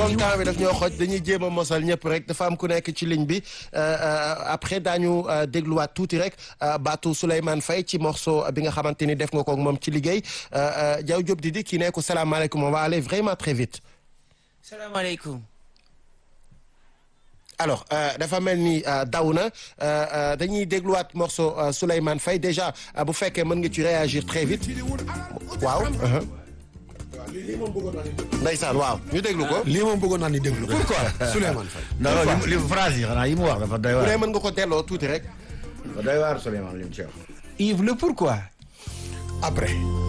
comme temps bi daf ñoo xooj dañuy jéem a mosal ñëpp rek dafa am ku nekk ci ligne bi après daañu dégluwaat tuuti rek baatu Souleymane Faye ci morceau bi nga xamante ni def nga ko moom ci liggéey Diaw Diop di di kii ne ko salaamaaleykum on va aller vraiment très vite. salaamaaleykum. alors dafa mel ni daw na dañuy dégluwaat morceau Souleymane Faye déjà bu fekkee mën nga ci réagir très vite waaw. ndeysaan waaw ñu déglu ko. lii moom bëggoon naa ni déglu ko. pourquoi Souleymane Faye. non li phrase yi xanaa yi mu wax dafa doy bu waar. dee mën nga ko delloo tuuti rek. dafa doy waar Souleymane li mu ci wax. Yves le pourquoi. après.